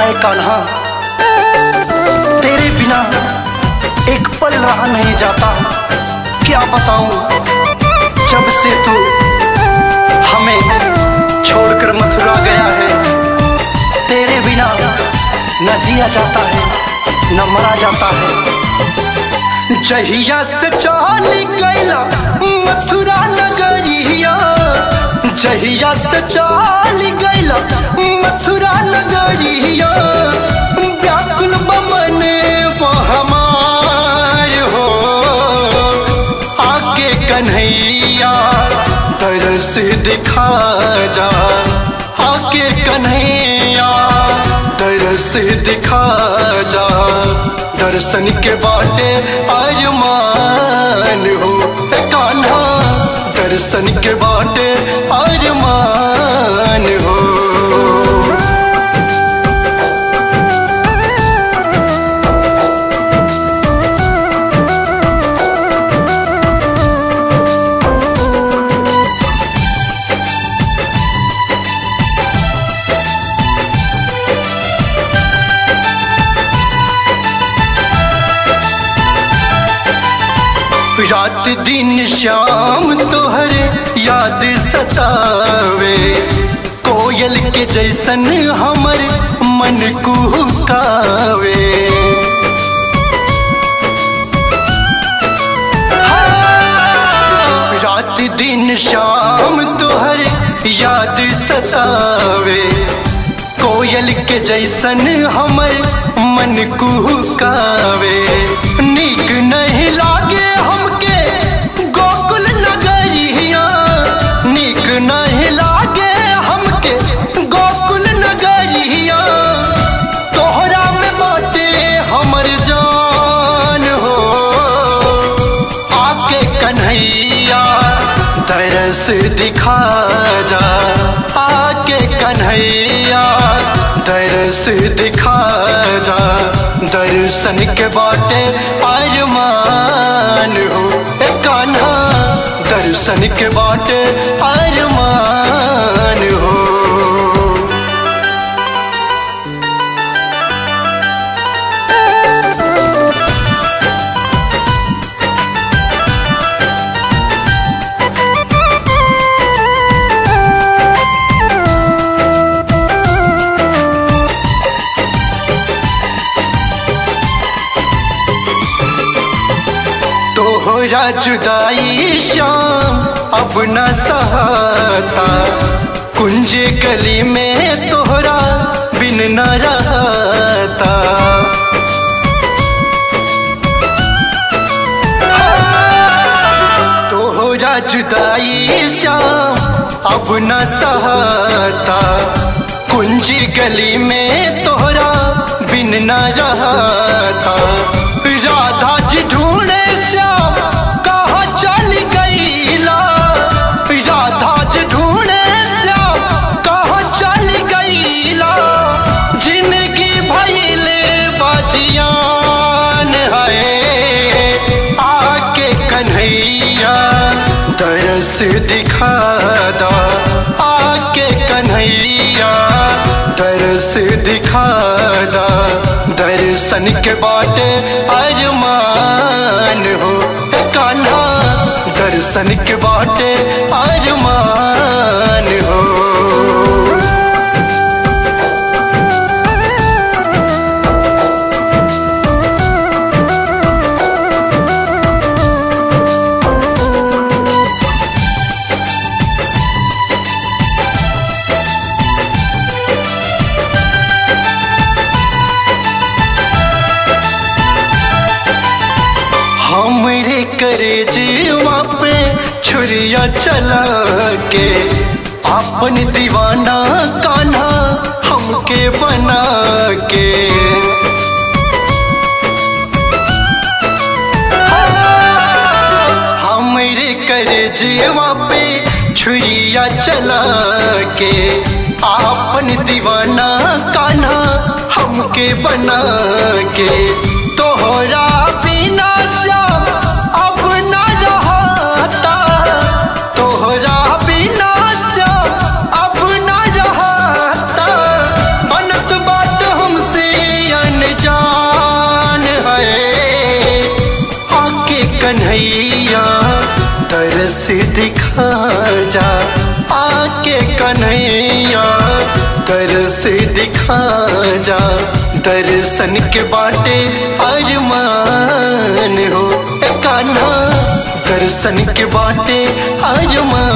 ऐ कान्हा तेरे बिना एक पल रहा नहीं जाता क्या बताऊं जब से तू हमें छोड़कर मथुरा गया है तेरे बिना न जिया जाता है न मरा जाता है जहिया से चल गैला मथुरा नगरिया जहिया से चल गैला मथुरा नगरिया व्याकुल बमन हमार हो आगे कन्हैया तरस दिखा जा आगे कन्हैया तरस दिखा जा दर्शन के बाटे आयुमान हो ए कान्हा दर्शन के बाटे आयुमान हो रात दिन शाम तोहरे याद सतावे कोयल के जैसन हमर मन कुहकावे हाँ, रात दिन शाम तोहरे याद सतावे कोयल के जैसन हमर मन कुहकावे नीक नहीं लागे हमके गोकुल नगरिया नीक नहीं लागे हमके गोकुल नगरिया तोहरा में बाटे हमर जान हो आके कन्हैया तरस दिखा जा आके कन्हैया दरस दिखा जा दर्शन के बाटे अरमान हो ए कान्हा दर्शन के बाटे अरमान हो तोहरा जुदाई शाम अब न सहता कुंज गली में तोहरा बिन न रहता तोहरा जुदाई शाम अब न सहता कुंज गली में तोहरा बिन न रहता राधा जी ढूंढे श्याम कहा चल गईला राधा जी ढूंढे श्याम कहा चल गईला जिंदगी भैले बजियान है आके कन्हैया दरस दिखा दा आके कन्हैया दरस दिखा दा दर्शन के बाटे अरमान हो ए कान्हा दर्शन के बाटे अरमान हो हमरे करे जीवा पे छुरिया चला के अपन दीवाना कान्हा हमके बना के हमरे करे जीवा पे छुरिया चला के अपन दीवाना कान्हा हमके बना के तोहरा बिना श्याम अब न रहता तोहरा बिना श्याम अब न रहता बनत बात हम कन्हैया तरस दिखा जा आके कन्हैया तरस दिखा जा दर्शन के बाटे अरमान हो ए कान्हा दर्शन के बाटे अरमान